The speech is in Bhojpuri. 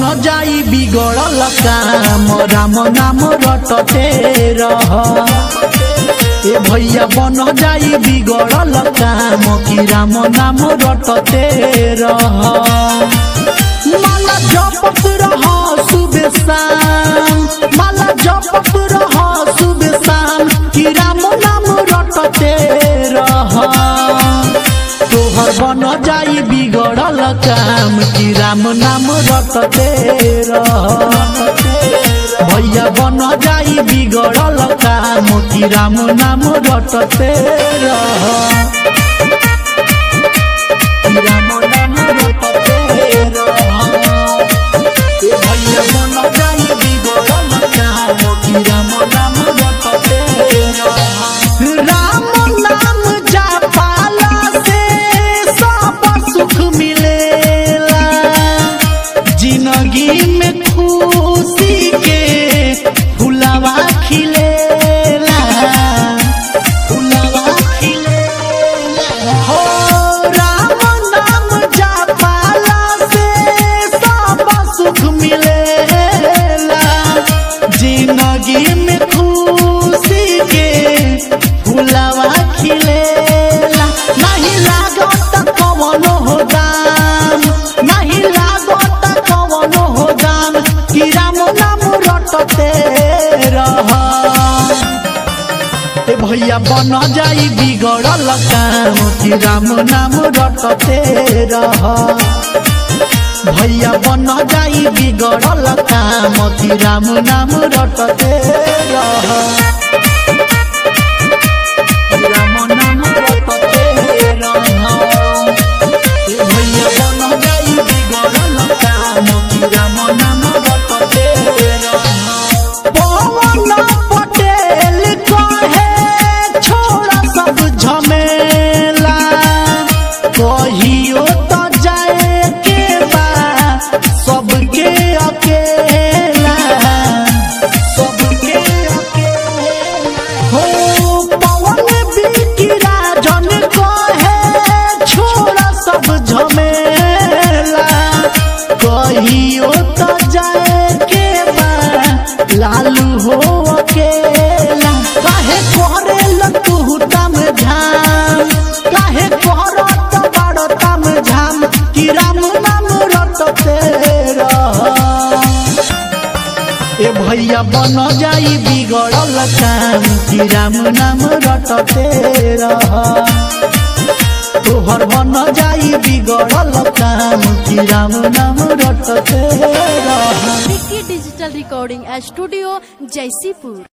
जाई बिगड़ल काम राम नाम रटते रह ए भैया बन जाई बिगड़ल काम कि राम नाम रटते रह माला जपत रह सुबह शाम माला जपत रह सुबह शाम कि राम नाम रटते रह तोहर बन जाई बिगड़ल काम कि राम नाम रटते रह भैया बन जाई बिगड़ल काम कि राम नाम रटते रह कि राम नाम रटते रह ए भैया बन जाई बिगड़ल काम कि राम नाम रटते रह राम नाम जपाला से सब सुख मिलेला जिंदगी में खुशी के फुलवा खिलेला फुलवा खिलेला हो राम नाम जपाला से सब सुख मिलेला जिंदगी में खुशी के फुलवा खिलेला नहीं लागत कवनो हो दाम नहीं लागत कवनो हो दाम कि राम नाम रटते रह ए भैया बन जाई बिगड़ल काम कि राम नाम रटते रह भैया बन जाई बिगड़ल काम कि राम नाम रटते रह राम नाम रटते रह ए भैया बन जाई बिगड़ल काम कि राम नाम रटते रह पवन पटेल कहे छोड़ सब झमेला कहियो तो जाए के बा सबके अकेला सबके अकेला हो पवन बिकी राजन कहे छोड़ सब झमेला कहियो तो जाए के बा लालू हो अकेला काहे कोहरे लतू तम झाम काहे कोहरत बड़ तम झाम कि राम नाम रटते रह ए भैया बन जाई बिगड़ल काम कि राम नाम रटते रह तोहर बन जाई बिगड़ल काम कि राम नाम रटते रह Vicky digital recording studio Jaisipur